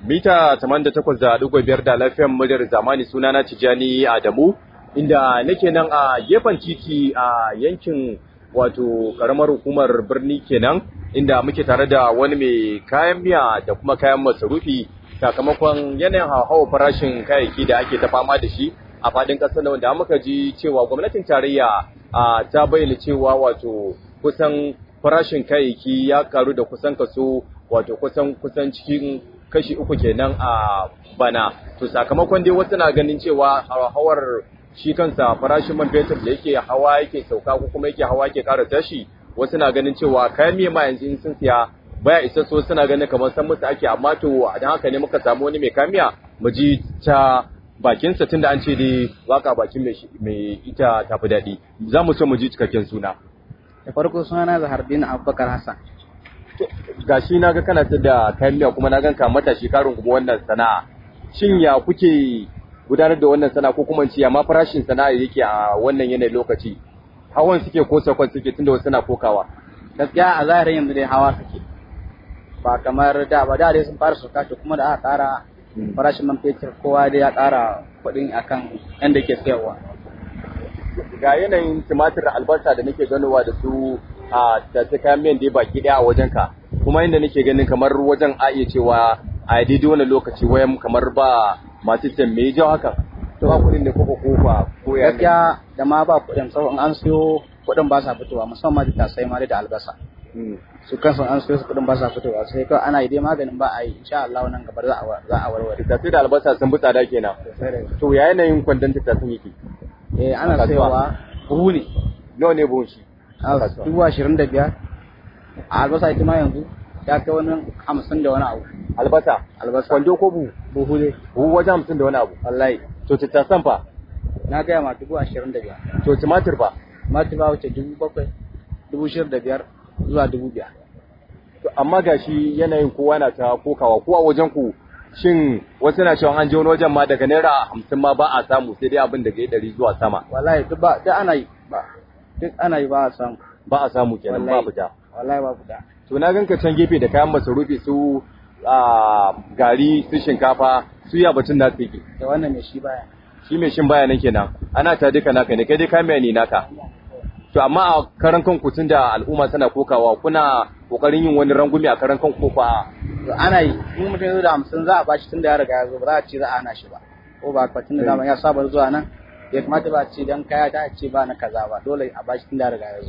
mita 88.5 da lafiyan muryar zamani sunana Tijani Adamu inda nake nan a gefen titi a yankin wato karamar hukumar birni kenan inda muke tare da wani mai kayan miya da kuma kayan masarufi sakamakon yanayin hauhawar farashin kayayyaki da ake ta fama da shi a fadin ƙasar nan wanda muka ji cewa gwamnatin tarayya ta bayyana cewa wato kusan farashin kayayyaki ya karu da kusan kaso wato kusan kusan cikin kashi uku kenan a bana to sakamakon dai wasu na ganin cewa hawar shi kansa farashin man fetur da yake hawa yake sauka ko kuma yake hawa yake ƙara tashi wasu na ganin cewa kayan miya ma yanzu in sun siya baya isa so suna ganin kamar san musu ake amma to dan haka ne muka samu wani mai kamiya mu ji ta bakinsa tunda an ce dai waka bakin mai ita tafi daɗi za mu so mu ji cikakken suna da farko sunana Zahardin Abubakar Hassan gashi na ga kana ta da kayan miya kuma na ganka matashi karin kuma wannan sana'a shin ya kuke gudanar da wannan sana'a ko kuma ci amma farashin sana'a yake a wannan yanayin lokaci hawan suke ko sakon suke tunda wasu na kokawa gaskiya a zahirin yanzu dai hawa suke ba kamar da ba da dai sun fara sauka to kuma da aka ƙara farashin man fetur kowa dai ya ƙara kuɗin akan yanda ke sayarwa ga yanayin tumatir albasa da nake ganowa da su a tace kayan miyan da baki daya a wajen ka kuma inda nake ganin kamar wajen a iya cewa a daidai wannan lokaci wayan kamar ba masu can me jawo haka to ba kuɗin ne ko ko ba ko ya gaskiya da ma ba kuɗin saboda an siyo kuɗin ba sa fitowa musamman da tasai ma da albasa su kansu an siyo su kuɗin ba sa fitowa sai kawai ana yi dai maganin ba a yi insha Allah nan gaba za a za a warware tattasai da albasa sun bi tsada kenan to ya yanayin kwandon tattasin yake eh ana sayowa buhu ne nawa ne buhun shi dubu ashirin da biyar a albasa ita ma yanzu ya kai wani hamsin da wani abu albasa albasa kwando ko buhu buhu ne buhu wajen hamsin da wani abu wallahi to tattasan fa na gaya ma dubu ashirin da biyar to tumatir fa tumatir ba wuce dubu bakwai dubu shirin da biyar zuwa dubu biyar to amma gashi yanayin kowa na ta kokawa ko a wajen ku shin wasu na cewa an je wani wajen ma daga naira hamsin ma ba a samu sai dai abin daga ɗari zuwa sama wallahi duk ba duk ana yi ba duk ana yi ba a samu ba a samu kenan ba fita wallahi ba fita to na ganka can gefe da kayan masarufi su a gari su shinkafa su ya batun da tsiki da wannan mai shi baya shi mai shin baya nan kenan ana ta duka naka ne kai dai kamiya ne naka to amma a karan kanku tun da al'umma tana kokawa kuna kokarin yin wani rangumi a karan kanku ko fa ana yi in mutum ya zo da hamsin za a bashi tun da ya riga ya zo ba za a ce za a hana shi ba ko ba ka tun da zaman ya saba zuwa nan ya kamata ba a ce dan kaya ta ce ba na kaza ba dole a bashi tun da ya riga ya zo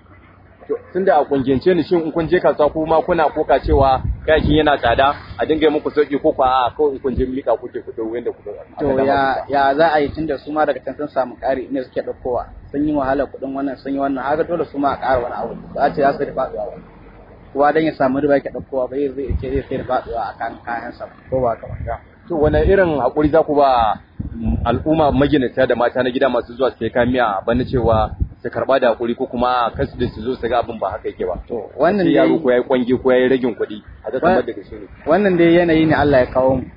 tun da a kungiyance ni shin in kun je kasuwa kuma kuna koka cewa kayakin yana tsada a dinga yi muku sauki ko kwa a kawai in kun je mika kuke ku dawo yanda kuka to ya ya za a yi tun da su ma daga can sun samu ƙari ne suke ɗaukowa sun yi wahala kuɗin wannan sun yi wannan haka dole su ma a ƙara wani abu ba a ce za su da faɗuwa ba kowa dan ya samu riba yake ɗaukowa ba zai ce zai sai da faɗuwa a kan kayansa ko ba kamar to wani irin haƙuri za ku ba al'umma maginata da mata na gida masu zuwa sai kamiya bana cewa su karba da hakuri ko kuma kasu da su zo su ga abin ba haka yake ba to wannan dai yaro ko yayi kwange ko yayi ragin kuɗi a ga kamar daga shi ne wannan dai yanayi ne Allah ya kawo mu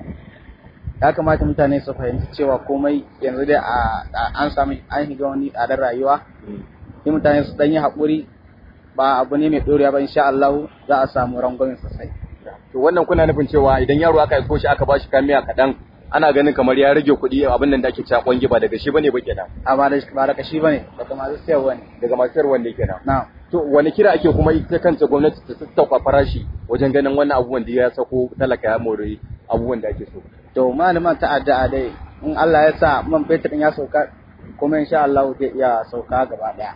ya kamata mutane su fahimci cewa komai yanzu dai an samu an shiga wani tsadar rayuwa sai mutane su dan yi hakuri ba abu ne mai dorewa ba insha Allah za a samu rangwamen sosai to wannan kuna nufin cewa idan yaro aka aiko shi aka bashi kamiya kaɗan ana ganin kamar ya rage kuɗi abin nan da ake cewa kwangi ba daga shi bane ba kenan a ba da ba daga shi bane daga masu sayarwa ne daga masu sayarwa ne kenan na'am to wani kira ake kuma ita kanta gwamnati ta sassauka farashi wajen ganin wannan abubuwan da ya sako talaka ya more abubuwan da ake so to malaman ta addu'a dai in Allah ya sa man fetur din ya sauka kuma insha Allah zai iya sauka gaba daya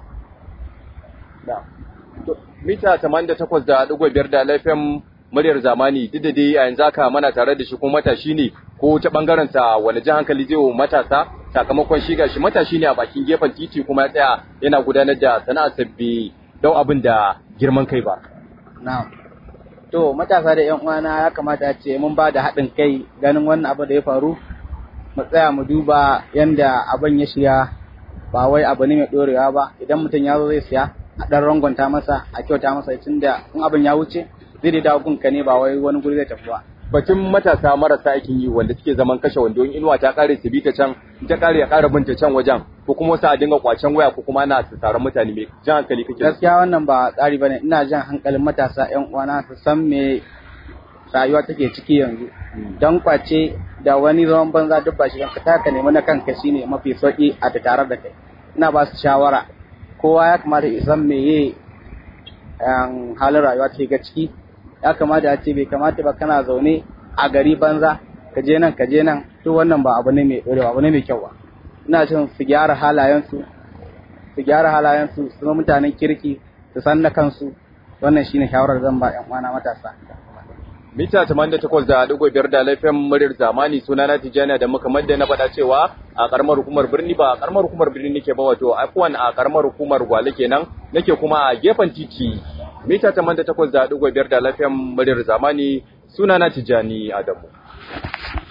da to mita 88.5 da lafiyan muryar zamani duk da dai a yanzu haka mana tare da shi ko matashi ne ko ta bangaren sa wani jan hankali zai wa matasa sakamakon shi gashi matashi ne a bakin gefen titi kuma ya tsaya yana gudanar da sana'ar sabbi dau abin da girman kai ba na'am to matasa da yan uwana ya kamata a ce mun ba da haɗin kai ganin wannan abu da ya faru mu tsaya mu duba yanda abin ya shiga ba wai abu ne mai ɗorewa ba idan mutum ya zo zai siya a ɗan rangonta masa a kyauta masa tunda in abin ya wuce zai dai dawo gunka ne ba wai wani guri zai tafi ba batun matasa marasa aikin yi wanda suke zaman kashe wando in inuwa ta kare su bi ta can ta kare ya kara binta can wajen ko kuma wasu a dinga kwacen waya ko kuma ana su taron mutane mai jan hankali kake gaskiya wannan ba tsari bane ina jan hankalin matasa yan uwana su san me rayuwa take ciki yanzu don kwace da wani zaman banza duk ba shi ka taka nemi na kanka shine mafi sauki a tare da kai ina ba su shawara kowa ya kamata ya san meye halin rayuwa take ga ciki ya kamata a ce bai kamata ba kana zaune a gari banza ka je nan ka je nan to wannan ba abu ne mai ɗorewa abu ne mai kyau ba ina cin su gyara halayensu su gyara halayensu su zama mutanen kirki su san na kansu wannan shine shawarar zan ba 'yan uwana matasa mita 88 da digo biyar da laifin muryar zamani suna na tijjani da muka madda na faɗa cewa a karamar hukumar birni ba a karamar hukumar birni nake ba wato afwan a karamar hukumar gwale kenan nake kuma a gefen titi mita 88 da digo biyar da laifin muryar zamani suna na tijjani adamu